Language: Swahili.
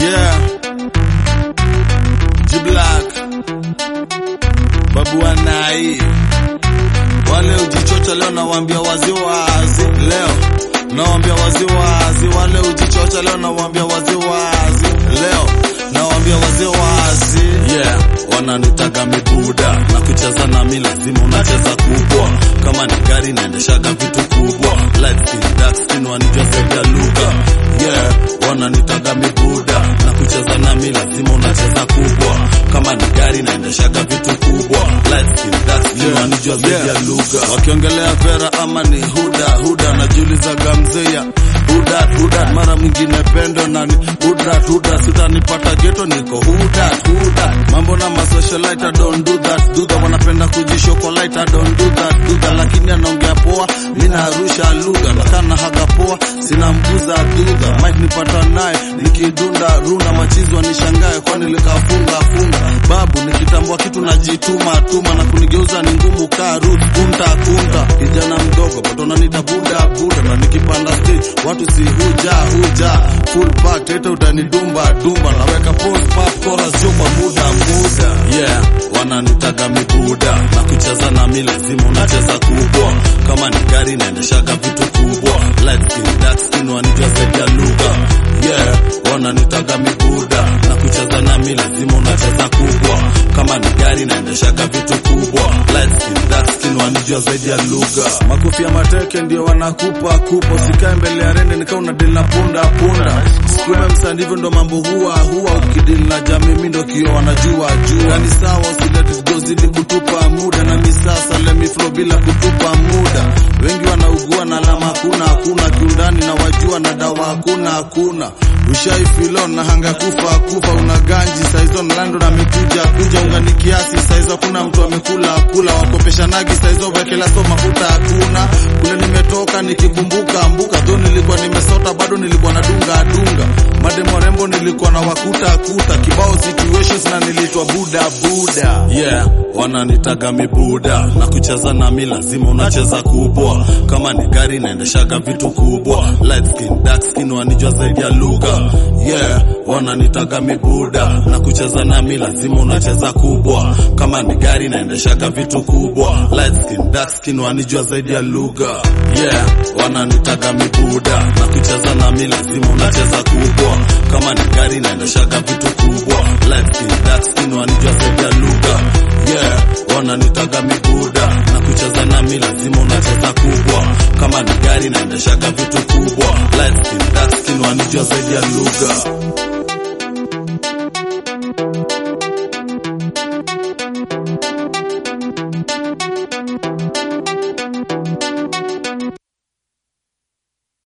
Yeah. G-Black. Babu Wanai. Wale ujichocha leo nawaambia wazi wazi. Leo nawaambia wazi wazi. Wale ujichocha leo nawaambia wazi wazi. Leo nawaambia wazi wazi. Yeah. Wananitaga mibuda na kucheza nami lazima unacheza kubwa. Kama ni gari naendeshaga vitu kubwa. Light skin, dark skin wanijua zaidi ya lugha. Yeah. Wananitaga mibuda na kucheza nami lazima unacheza kubwa. Kama ni gari naendeshaga vitu kubwa. Light skin, dark skin wanijua zaidi ya lugha. Wakiongelea Vera ama ni Huda, Huda najiulizaga mzeya Huda, Huda mara mwingine pendo nani Huda, Huda sitanipata geto niko Huda, Huda mambo na masocialite I don't do that, do that wanapenda kujishokolite I don't do that, do that lakini anaongea poa mimi narusha lugha nakana haga poa sina mguza dudha mic nipata naye nikidunda runda machizwa nishangae kwani likafunga funga babu nikitambua kitu najituma tuma na kunigeuza ni ngumu kaa Ruth kunta kunta kijana mdogo patona nita buda buda na nikipanda stage watu si huja huja full back tete utanidumba dumba naweka pose pop chorus jo kwa muda muda yeah wananitaga mibuda na kucheza nami lazima unacheza kubwa kama ni gari naendeshaga vitu kubwa light skin dark skin wanijua zaidi ya lugha yeah wananitaga mibuda na kucheza nami lazima unacheza kubwa kama ni gari naendeshaga vitu kubwa light skin dark skin wanijua zaidi ya lugha makofi ya mateke ndio wanakupa kupo sikae mbele ya rende nikaa unadili na punda punda sikume msanii hivyo ndo mambo huwa huwa ukidili na jamii mi ndo kio wanajua jua ni sawa usiletgozidi kutupa muda na misasa lemi flow bila kutupa muda wengi wanaugua na lama hakuna hakuna kiundani na wajua na dawa hakuna hakuna ushaifilo na hanga kufa kufa una ganji saizo nlando na mikuja kuja ungani kiasi saizo hakuna mtu amekula kula wakopeshanagi saizo wekela so mafuta hakuna kule nimetoka nikikumbuka mbuka dho nilikuwa nimesota bado nilikuwa na dunga dunga mademo rembo nilikuwa na wakuta kuta kibao situations na nilitwa buda buda yeah wananitaga mibuda na kucheza nami lazima unacheza kubwa kama ni gari naendeshaga vitu kubwa light skin dark skin wanijua zaidi ya lugha yeah wananitaga mibuda na kucheza nami lazima unacheza kubwa kama ni gari naendeshaga vitu kubwa light skin dark skin wanijua zaidi ya lugha yeah wananitaga mibuda na kucheza nami lazima unacheza kubwa kama ni gari naendeshaga vitu kubwa light skin dark skin wanijua zaidi ya lugha yeah wananitaga mibuda na kucheza nami lazima unacheza kubwa kama ni gari naendeshaga vitu kubwa light skin dark skin wanijua zaidi ya lugha